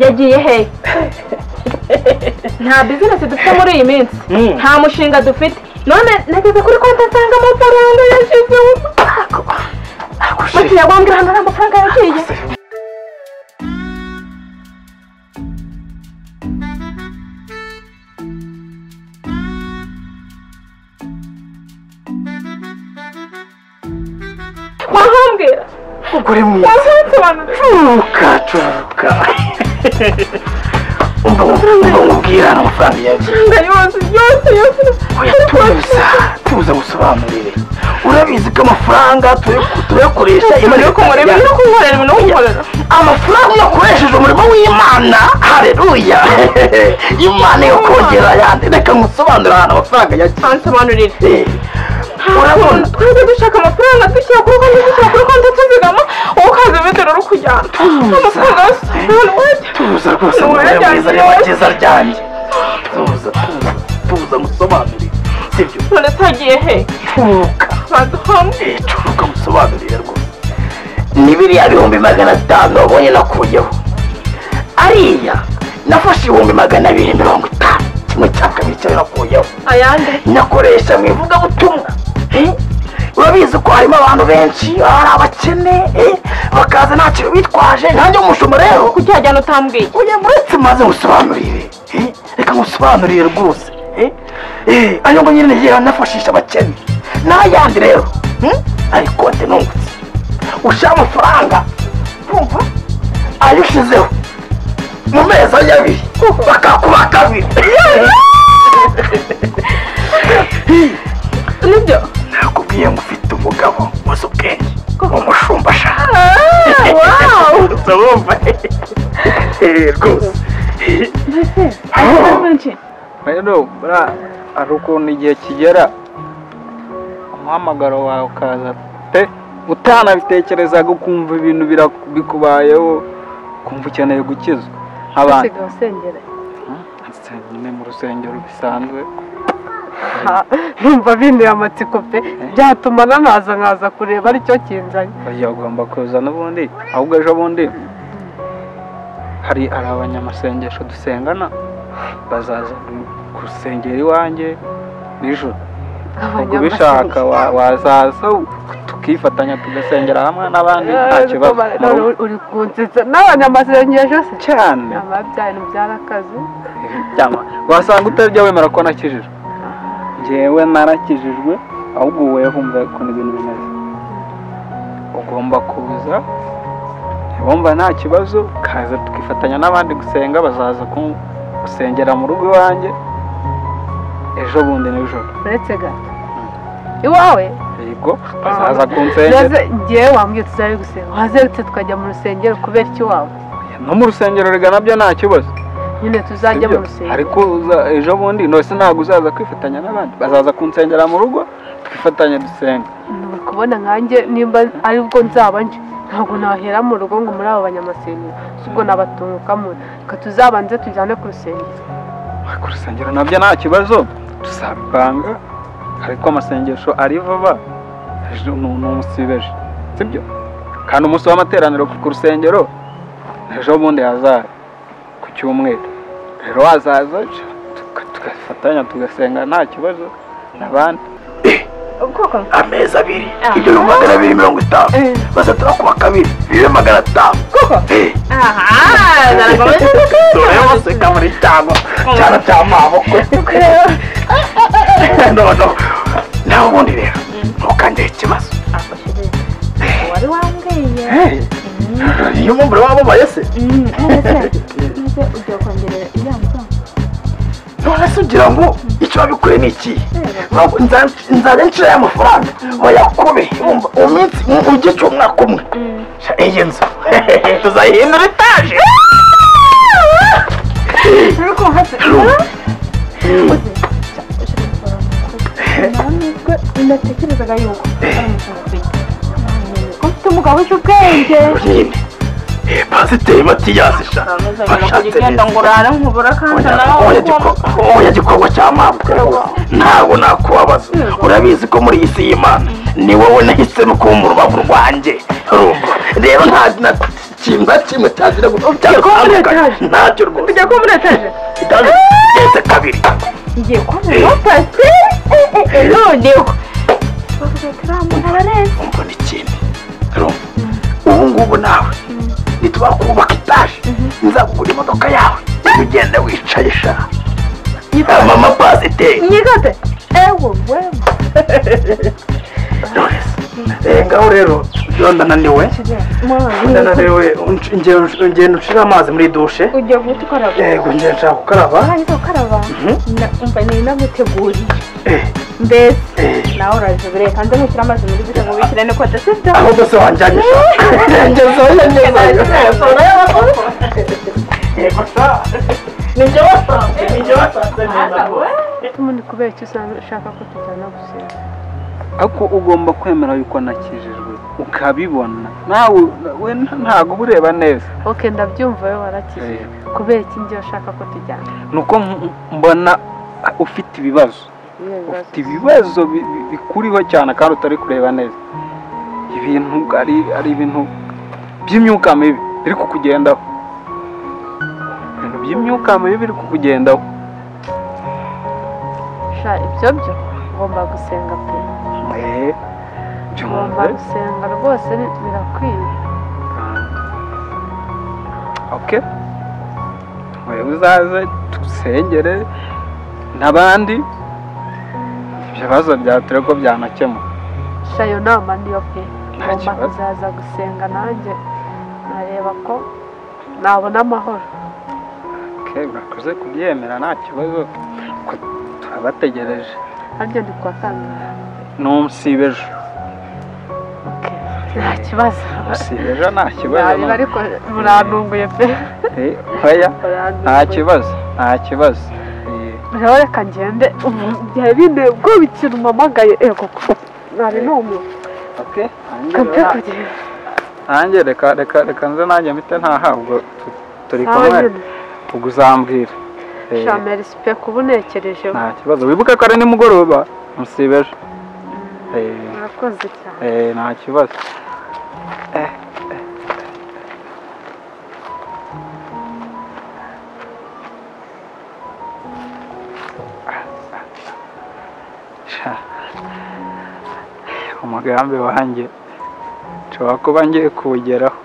yagiye he nta bizinesi dufite muri iyi minsi nta mushinga dufite none nageze kuri konti nsanga amafaranga yashyizeho bakiriya bambwira hano nta mafaranga yagiye wahambwira Ugure mwiza wazansobanurira curuka curuka umva umva umubwira hano amafaranga yagiye amafaranga yose yose yose oya tuza tuza gusobanurire urabizi ko amafaranga turayaku- turayakoresha Umurimo imirimo kumurimo no kunkorera imirimo no kunkorera amafaranga iyo akoresheje umurimo w'imana hareruya imana yo kongera ayandi reka ngusobanurire ahantu amafaranga yagiye ansobanurire Eh, urabona twajya dushaka amafaranga dushyira kuri konti dushyira kuri konti tuzigama wowe ukaza bidora uri kujyana amafaranga yose none wajya tuza rwose Ni umubare uwajyanye mwiza iwawe. nyabagiza ryanjye tuza tuza tuza ngusobanurire sibyo none tagiye he curuka baduhamwe curuka musobanurire rwose ni biriya bihumbi magana atanu wabonye nakuyeho ariya nafashe ibihumbi magana abiri mirongo itanu kimwe cya kabiri cyayo nakuyeho ayande nakoresha mu ivugabutumwa eh? urabizi ko harimo abantu benshi hari abakene eh? bakaza ntacyo bitwaje ntange umushumba rero kucyajyana utambwiye oya muretse maze ngusobanurire eh? reka ngusobanurire rwose eh? eh, ayo ngo nyine yera nafashisha abakene n'ayandi rero hmm? ariko nte nungutse ushaka amafaranga kumva ayo ushizeho mu mezi ari abiri bakakuba kabiri nibyo nakubwiye ngo ufite umugabo wazi ubwenge umushumba Ah, wow urumva Eh, rwose rero buriya hari ukuntu igihe kigera umuhamagaro wawe ukaza pe utanabitekerezaga ukumva ibintu bira- bikubayeho ukumva ukeneye gukizwa nk'abantu usigaye usengera Nsengera nyine mu rusengero bisanzwe numva bintuye amatsiko pe byatuma nanaza nkaza kureba aricyo kinzanye oya ugomba kuza n'ubundi ahubwo ejo bundi hari hari abanyamasengesho dusengana bazaza gusengera iwanjye nijoro ubwo ubishaka wa- wazaza tukifatanya tugasengera hamwe n'abandi nta kibazo mu rugo uri kunsetsa n'abanyamasengesho se cyane ababyara byarakaze cyangwa wasanga utajya wemera ko nakijijwe njyewe narakijijwe ahubwo wowe humva ukuntu ibintu bimeze ugomba kuza wumva nta kibazo ukaza tukifatanya n'abandi gusenga bazaza ku- gusengera mu rugo iwanjye ejo bundi nijoro uretse gato iwawe yego bazaza kunsengera maze ngewe wambwiye tuzari gusenga wazerutse tukajya mu rusengero kubera iki iwawe no mu rusengero rega nabyo nta kibazo nyine tuzajya mu Sibyo? rusengero ariko uza- ejo bundi ntose ntabwo uzaza kwifatanya n'abandi bazaza kunsengera mu rugo twifatanya dusenga uri kubona nkanjye nimba aribwo nzaba nje ntabwo nahera mu rugo ngo muri abo banyamasengesho ubwo nabatungukamo reka tuzabanze tujyane ku rusengero ku rusengero nabyo nta kibazo tuzabipanga ariko amasengesho ari vuba ejo ni ni umunsi w'ejo sibyo kandi umunsi w'amateraniro ku rusengero ni ejo bundi hazaza ku cyumweru rero wazaza tuka- tugafatanya tugasenga nta kibazo n'abandi koko amezi abiri ibyo bihumbi magana abiri mirongo itanu bazatara kuwa kabiri bibe magana atanu Eh, aha narakomeje dore baseka muri cyangwa cyana cya mabukwe noneho nawe ubundi rero ntukangire ikibazo wari wambwiye Eh, iyo mpamvu waba ubaye se maze ujya kongerera iriya musanzu none se ugira ngo icyo wabikore ni iki Ntabwo nza- nzajya nshira aya mafaranga bayakube wumva, uwo minsi mu gihe cy'umwaka umwe Sha, iyi nzu tuzayihindura etaje Urumva? ntabwo natekerezaga yuko ari umushinga ufite ufite umugabo uzi ubwenge nyine Eh, pasiteri matiyasi sha bashatse neza urare nkubura kandi Oya giko- oya gikorwa cya mabwe ntabwo nakubabaza urabizi ko muri iyi si y'imana ni wowe nahisemo kuba mu rubavu rwanjye urumva rero nta na- ikintu na kimwe cyazira Igiye kuba muri gutandukanye etage. ntacyo rwose tujya ko muri etaje itanze igenze kabiri ngiye kubona pasi noneho bavuga ati uriya muntu ararenze umva n'ikindi urumva ubu ngubu nawe ntitubakubaka itaje nzakugura imodoka yawe ujye ugenda wicaye sha mama pasiteri nyigate ewe wewe ngaho rero iyo ndananiwe ndananiwe ungenda ushira amazi muri dushe ujya guhita ukaraba yego ngenda nshaka gukaraba ahita ukaraba Na- umva ni naguteguriye Eh, mbese eh. nawe uraje buriya kandi ntushyira amazi muri bita ngo wishyire no kote sibyo aho dose wanjyanye sha ngezeyo ngezeyo yego sha nibyo wasanze nibyo wasanze neza umuntu kubera icyo usanga ushaka ko tujyana gusenga ariko ugomba kwemera yuko nakijijwe ukabibona nawe we ntabwo uba ureba neza ok ndabyumva wowe warakije kubera iki njye ushaka ko tujyana ni uko m- mbona ufite ibibazo Iyo bibazo. ufite ibibazo bi- bi- bikuriho cyane kandi utari kureba neza ibintu ari ari ibintu by'imyuka mibi biri kukugendaho ibintu by'imyuka mibi biri kukugendaho sha ibyo byo ugomba gusenga pe Eh, ugomba byumve gusenga rwose bi- birakwiye ok wewe uzaze dusengere n'abandi ibyo bibazo byawe turebe ko byanakemuka sha iyo nama niyo pe ugomba kibazo. kuzaza gusenga nanjye nareba ko nabona amahoro ok urakoze kubyemera nta kibazo ko turabategereje nanjye ndi kuwa kabiri n'umusibejo ok nta kibazo umusibejo nta kibazo Nabira ariko murantunguye pe Eh, oya nta Murantunguye. kibazo nta kibazo Eh, rero reka ngende ubu byari binteye ubwoba ikintu mpamagaye ego nari numiwe ok kape nanjye- kugenda nanjye reka reka reka nze nanjye mpite ntahabwo turi kumwe ntabwo ubwo uzambwira Eh, shamera isipe kuba unekereje nta kibazo wibuke ko ari nimugoroba musibeje Eh, murakoze cyane eh, nta kibazo Sha, umugambi wanjye nshobora kuba ngiye kuwugeraho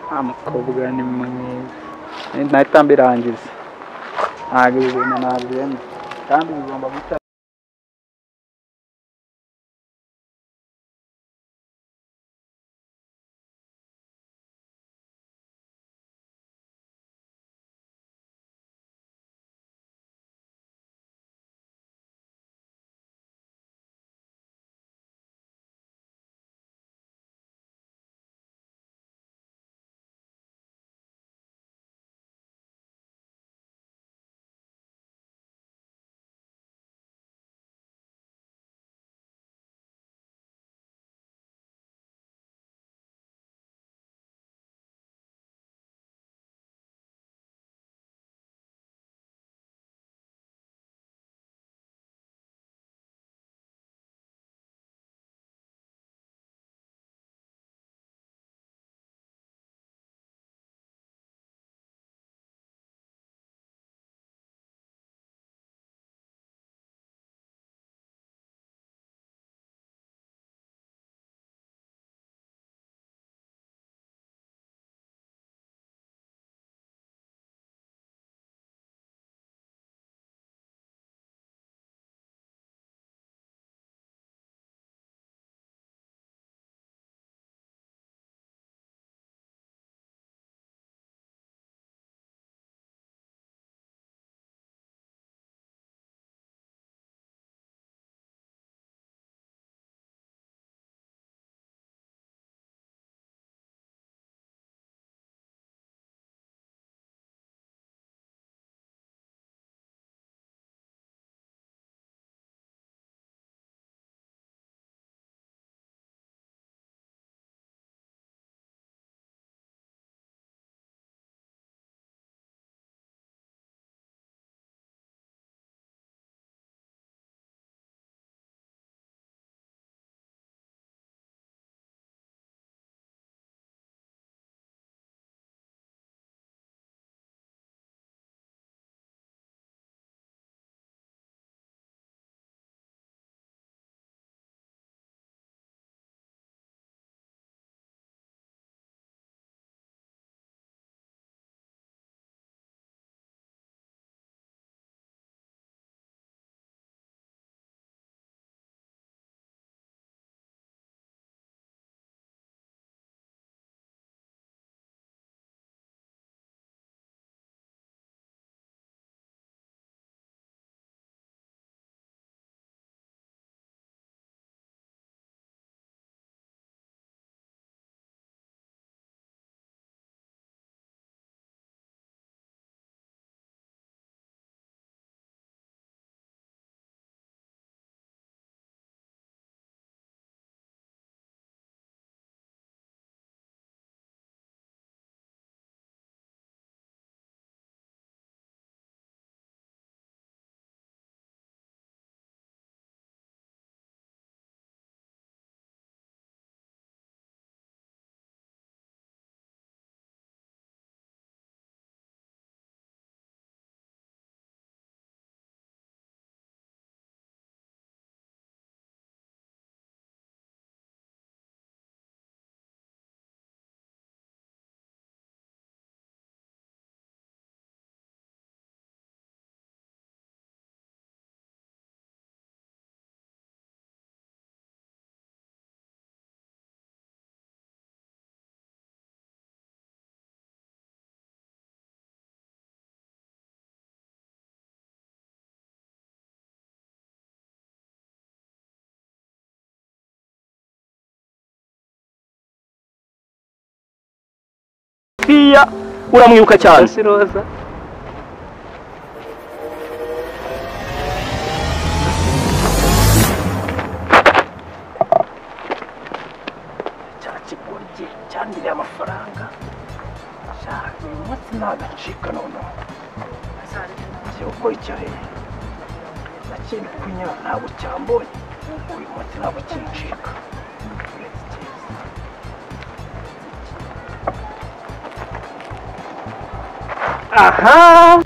nta mukobwa ni mwiza nahita mbirangiza ntabwo ibi bintu nabyemera kandi bigomba guca kwiya uramwibuka cyane si roza cya kigoryi cyandiriye amafaranga cya uyu munsi ntagacika noneho ngiye gukora icyarere nakindi kunyara ntabwo cyambonye uyu munsi ntabwo kincika uretse cyiza aha